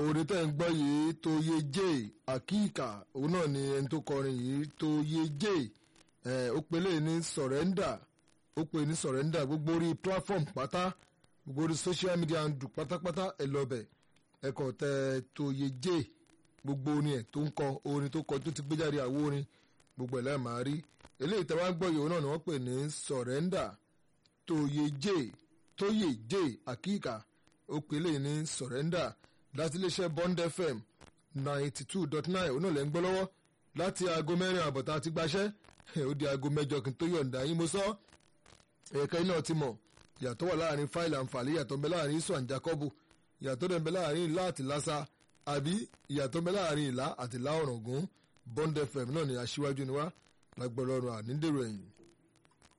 orin tẹ́ ń gbọ́ yìí tó yé jẹ́ àkíkà òun náà ni ẹni tó kọrin yìí tó yé jẹ́ ẹ̀ ó pelé ní sọ̀rẹ́ndà ó pe ní sọ̀rẹ́ndà gbogbo orí platform pátá gbogbo orí social media ń dùn pátápátá ẹ lọ bẹ̀ ẹ kàn tẹ tó yé jẹ́ gbogbo orin ẹ̀ tó ń kọ orin tó kọ tó ti gbé jáde àwo orin gbogbo ẹ̀ lẹ́ẹ̀ máa rí eléyìí tẹ́ wá gbọ́ yìí òun náà ni wọ́n pè ní sọ̀rẹ́ndà tó yé jẹ́ tó yé jẹ́ àkíkà ó pelé ní sọ̀rẹ́ndà láti iléeṣẹ́ Bond FM ninety two dot nine òun náà lẹ́ ń gbọ́ lọ́wọ́ láti aago mẹ́rin àbọ̀tá àti gbaṣẹ́ ó di aago mẹ́jọ kí n tó yọ̀ǹda yín mo sọ ẹ̀ka iná ti mọ̀ ìyàtọ̀ wà láàrin fáìlì àǹfààní ìyàtọ̀ ń bẹ láàrin isu and Jacob ìyàtọ̀ ń bẹ láàrin ìlà àti lásà àbí ìyàtọ̀ ń bẹ láàrin ìlà àti ìlà ọ̀ràngún Bond FM náà ni aṣíwájú ni wá lágbọ́dọ̀ ọ̀run àníndèrò ẹ̀yìn.